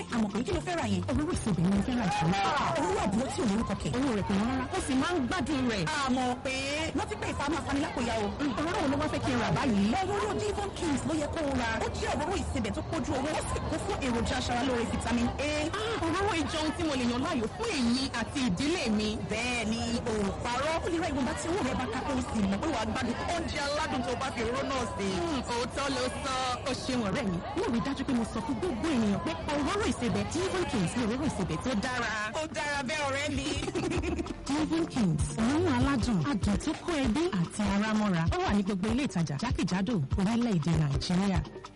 àmọ̀ pé kí ló fẹ́ ra yẹn. Òróró ìsebẹ̀ ni mo fẹ́ ra jù. Òróró àbúrò tí ò lórúkọ kẹ̀. Owó rẹ̀ kò wọ́n rárá. Ó sì máa ń gbádùn rẹ̀. Àmọ̀ pé wọ́n ti pè ìfàmù afanilákòyà o. Òróró wo ló wá fẹ́ kí n rà báyìí? Òróró Devon Kings ló yẹ kó o ra. Ó jẹ́ òróró ìsebẹ̀ tó kójú owó. Ó sì kún fún èròjà aṣaralóore vitamin A. Òróró ìjọ ohun tí mo lè yàn láàyò fún èmi àti ìdílé mi. Bẹ́ẹ̀ni, o ò parọ́. Ó lè ra ìwọ̀nba tí owó rẹ̀ bá ká kó o sì mọ̀ pé wàá gbádùn oúnjẹ aládùn tó bá fi òróró náà sè. Òótọ́ ló sọ. Ó ṣeun ọ̀rẹ́ mi. Mo rí dájú pé mo sọ fún gbogbo ènìyàn pé òróró ìsebẹ̀ Devon Kings ni òróró ìsebẹ̀ tó dára. Ó dára bẹ́ẹ̀ ọ̀rẹ́ mi. Devon Kings, òórùn aládùn, adùn tó kó ẹbí àti ara mọ́ra. Ó wà ní gbogbo ilé ìtajà jákèjádò orílẹ̀-èdè Nàìjíríà.